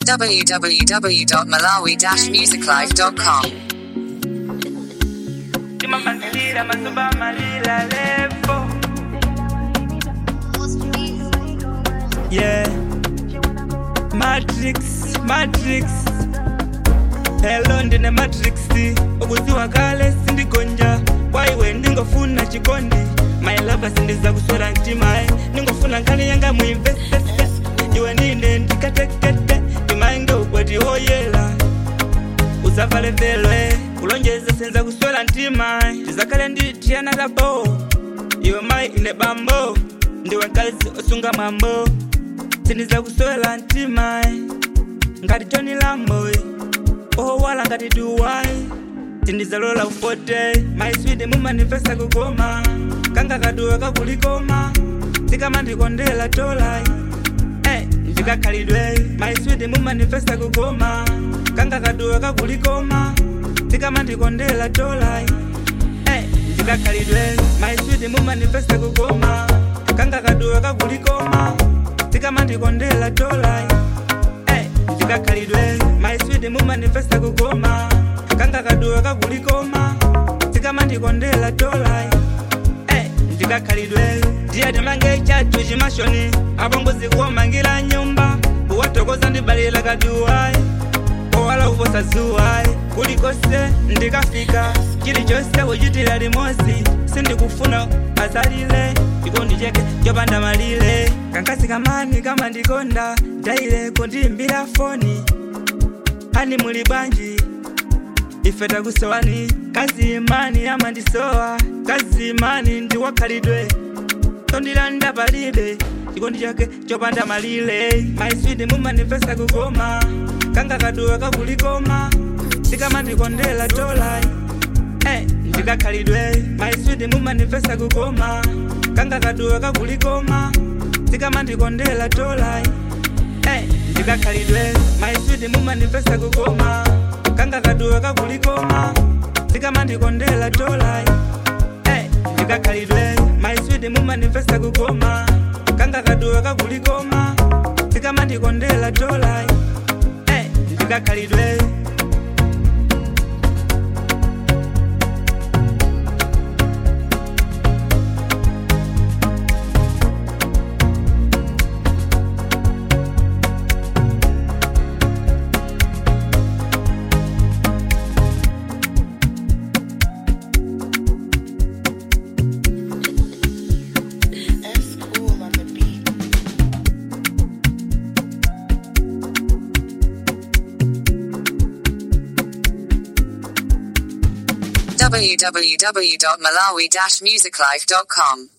www.malawi-musiclife.com. Timamandilira mazuba malila levo Yeah Matrix Matrix Hello ndine Matrix ukuziwa kale sindigonja kwaiwe ndingofuna chikondi my lover sindiza kuswera mtimae ndingofuna nkani yanga muimvesese iwe nine ndikatekete timaenge ukweti woyela usavale velwe kulonjeza senza kuswela mtima tizakale nditiyana labo iwe mai ine bambo ndiwe nkazi osunga mwambo sindiza kuswela mtima ngati toni lambo owala ngati duwai tindizalola ufote maiswidi mumanifesta kukoma kanga kaduwa kakulikoma tikamandikondela tolai Eh, ndikakhalidwe maiswidi mumanifesta kukoma kanga kaduwa kakulikoma tikamandikondela tolai Eh, ndikakhalidwe maiswidi mumanifesta kukoma kanga kaduwa kakulikoma tikamandikondela tolai Eh, ndikakhalidwe maiswidi mumanifesta kukoma kanga kaduwa kakulikoma tikamandikondela tolai Eh, ndikakhalidwe ndiyati mange chachu chimashoni apongozi kuwamangira nyumba kuwatokoza ndibalira kaduwai owala kuposa zuwai kulikose ndikafika chilichonse kuchitira limozi sindikufuna azalile chikondi cheke chopanda malire kankasi kamani kama ndikonda daile kundimbira foni hani muli bwanji ife takusowani kazi imani amandisowa kazi imani ndiwakhalidwe tondilanda palibe chikondi chake chopanda malire maiswidi mumanifesta kukoma kanga kaduwa kakulikoma tikamandikondela tolai Eh, ndikakhalidwe maiswidi mumanifesta kukoma kanga kaduwa kakulikoma tikamandikondela tolai Eh, ndikakhalidwe maiswidi mumanifesta kukoma kanga kaduwa kakulikoma tikamandikondela tolai Eh, ndikakhalidwe maiswidi mumanifesta kukoma kanga kaduwa kakulikoma tikamandikondela tolai Eh, ndikakhalidwe F cool on the beat. www.malawi-musiclife.com.